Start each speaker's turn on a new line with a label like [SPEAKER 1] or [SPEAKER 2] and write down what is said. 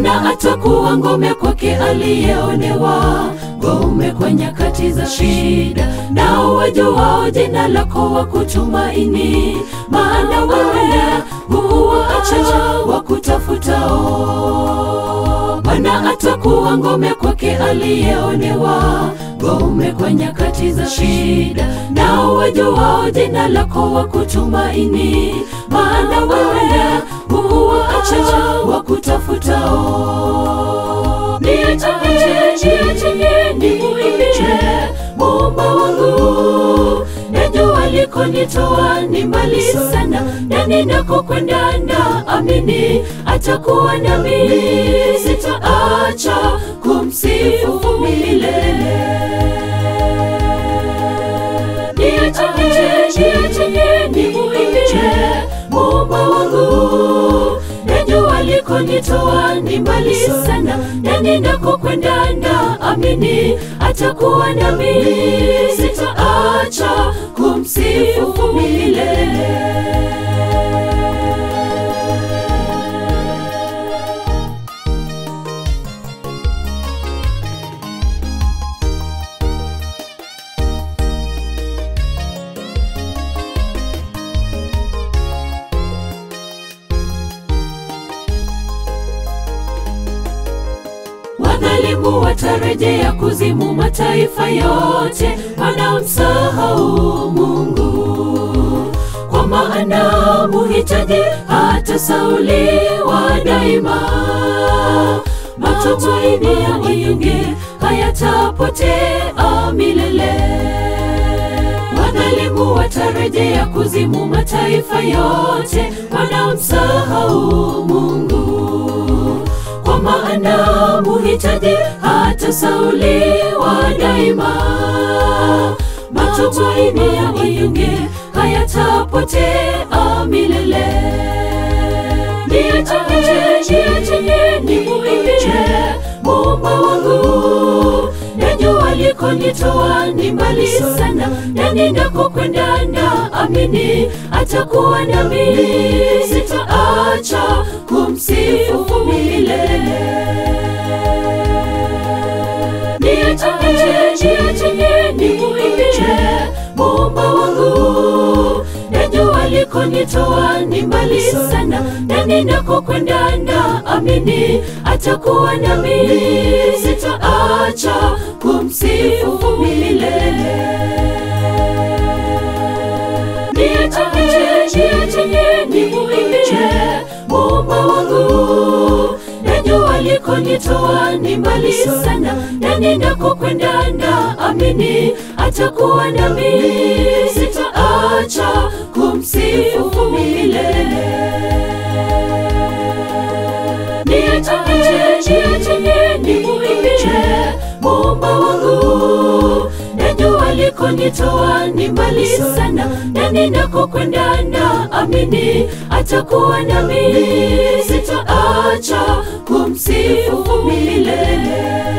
[SPEAKER 1] Bwana atakuwa ngome kwake aliyeonewa, ngome kwa nyakati za shida. Nao wajuao jina lako wa kutumaini, maana wewe huwaacha wakutafutao. Bwana atakuwa ngome kwake aliyeonewa, ngome kwa nyakati za shida. Nao wajuao jina lako wa kutumaini, maana wewe huwaacha wakutafutao. Niachie, niachie, nimuimbie Muumba wangu, najua alikonitoa ni mbali sana, na ninakokwenda na amini atakuwa nami, sitaacha kumsifu milele. Niachie, niachie, nimuimbie Muumba wangu, najua alikonitoa ni mbali sana, na ninakokwenda na amini atakuwa nami, sitaacha kumsifu milele. Wadhalimu watarejea kuzimu, mataifa yote wanamsahau Mungu, kwa maana muhitaji hata sauliwa daima. Matumaini ya wanyonge hayatapotea milele. Wadhalimu watarejea kuzimu, mataifa yote wanamsahau Mungu kwa maana muhitaji hata sauliwa daima. Matumaini ya wanyonge hayatapotea milele. Niachie, niachie, nimuimbie Muumba wangu, najua alikonitoa ni mbali sana, na ninakokwenda na amini atakuwa nami, sitaacha kumsifu milele. Niachie, niachie, nimuimbie Muumba wangu, najua alikonitoa ni mbali sana, na ninakokwenda na amini atakuwa nami, sitaacha kumsifu milele. Niachie, niachie, nimuimbie Muumba wangu, najua alikonitoa ni mbali sana, na ninakokwenda na amini atakuwa nami, sitaacha kumsifu milele. Niachie, niachie, nimuimbie Muumba wangu, najua alikonitoa ni mbali sana, na ninakokwenda na amini atakuwa nami, sitaacha kumsifu milele.